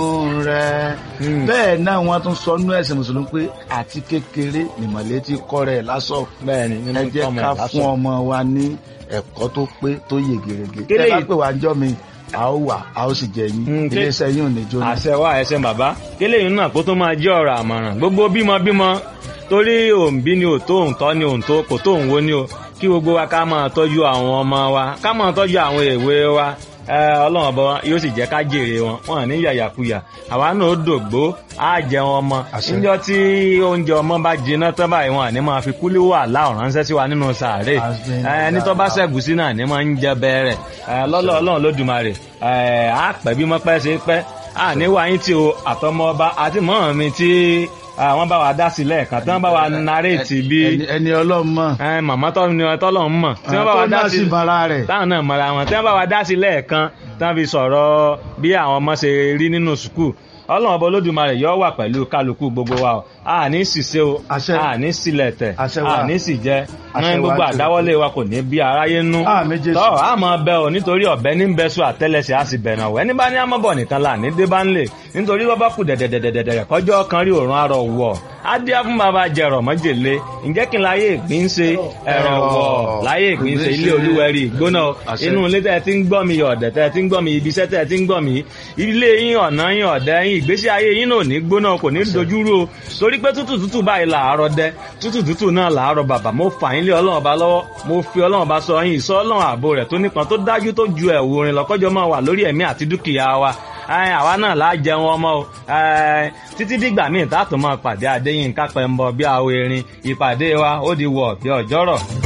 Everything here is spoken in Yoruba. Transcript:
rẹ bẹ́ẹ̀ náà wọ́n tún sọ nú ẹ̀sìn mùsùlùmí pé àti kékeré nìmọ̀lẹ́ ti kọ́ rẹ̀ lásọ̀ bẹ́ẹ̀ni nínú ẹ jẹ́ tọmọ ká lásán. fún ọmọ wa ní ẹ̀kọ́ tó pé tó yè gèrègè Kí tẹ́ bá lèyí- pè wá jọ́ mi a ó wà a ó sì jẹ yín Mm, kí- iléeṣẹ́ yín ò ní jóná. àṣẹ wa ẹsẹ bàbá kélé yìí náà kó tó máa jẹ́ ọ̀rọ̀ àmọ̀ràn gbogbo bímọ bímọ torí òǹbí ni òtó òǹtọ́ ni òǹtó kò tó òǹwo ni o kí gbogbo wa ká máa tọ́jú àwọn ọmọ wa ká máa tọ́jú àwọn èwe wa ẹ, ọlọ́run ọba yóò sì jẹ́ ká jèrè wọn wọn à ní yàyàkuyà àwa náà ó dògbó á jẹun ọmọ Àṣẹ. níjọ́ tí oúnjẹ ọmọ bá jiná tán báyìí wọn à ní máa fi kúlí wà láwọn ránṣẹ́ sí wa nínú sàárè Àṣẹ. ẹ, ẹni tó bá ṣẹ̀gùsí náà ní máa ń jẹ bẹ́ẹ̀rẹ̀ lọ́lọ́ ọlọ́run lódùmarè ẹ, á pẹ́ bí mọ́pẹ́ ṣe pẹ́ à ní wáyé tí o àtọmọ ọba àti mọ́ mi tí ah, wọ́n bá wa dá sí lẹ́ẹ̀kan tí wọ́n bá wa narètì bí Ẹni- ẹni ọlọ́mọ ẹ, màmá tọ́ ni tọ́lọ̀ ń mọ̀ tí wọ́n bá wa dá sí bara rẹ̀ táwọn náà mọ̀ra wọn tí wọ́n bá wa dá sí lẹ́ẹ̀kan tí wọ́n fi sọ̀rọ̀ bí àwọn ọmọ ṣe rí nínú sùkúù ọlọ́run ọba olódùmarè yóò wà pẹ̀lú kálukú gbogbo wa o a ní ṣìṣe o Àṣẹ. a ní sílẹ̀ tẹ̀ Àṣẹ wa. a ní sì jẹ Àṣẹ ní wa gbogbo jù. àdáwọ́lé wa kò ní bí aráyé nú Ah, méjèèjì. tọ́ a máa bẹ ọ nítorí ọ̀bẹ ní bẹ sùn àtẹ́lẹsẹ̀ a sì bẹ̀rẹ̀ ọ̀wẹ́ ní bá ní amọ́bọ̀ nìkan là ní dé bá ń lè nítorí bọ́ bá kù dẹ̀dẹ̀dẹ̀dẹ̀dẹ̀ kọjọ́ kan rí òórùn arọ̀ wọ̀ á dé fún bàbá jẹ̀rọ̀ mọ́jèlé ǹjẹ́ kí n láyé ìgbín ṣe ẹ̀rọ̀ wọ̀ láyé ìgbín ṣe ilé olúwẹ̀rí ìgbóná Àṣẹ. inú ilé tẹ́ ẹ ti ń gbọ́ mi ọ̀dẹ̀ tẹ́ ẹ ti ń gbọ́ mi ibi iṣẹ́ tẹ́ ẹ ti ń gbọ́ mi ilé yín ọ̀nà yín ọ̀dẹ̀ yín ìgbésí ayé yín náà ò ní gbóná kò ní dojúrú o torí pé tútù tútù báyìí làárọ̀ dẹ tútù tútù náà làárọ̀ bàbà mo fà yín lé ọlọ́run ọba lọ́wọ́ mo fi ọlọ́run ọba sọ yín ìsọ ọlọ́run ààbò rẹ̀ tó nípọn tó dájú tó ju ẹ̀wù orin lọ́kọ́jọ́ máa wà lórí ẹ̀mí àti dúkìá wa Ẹ, àwa náà láà jẹun ọmọ o Ẹ, títí dìgbà míì tá a tún máa pàdé Adéyínká Pẹ́ńbọ bí àwọn erin ìpàdé wa ó di wọ̀ bí ọjọ́rọ̀.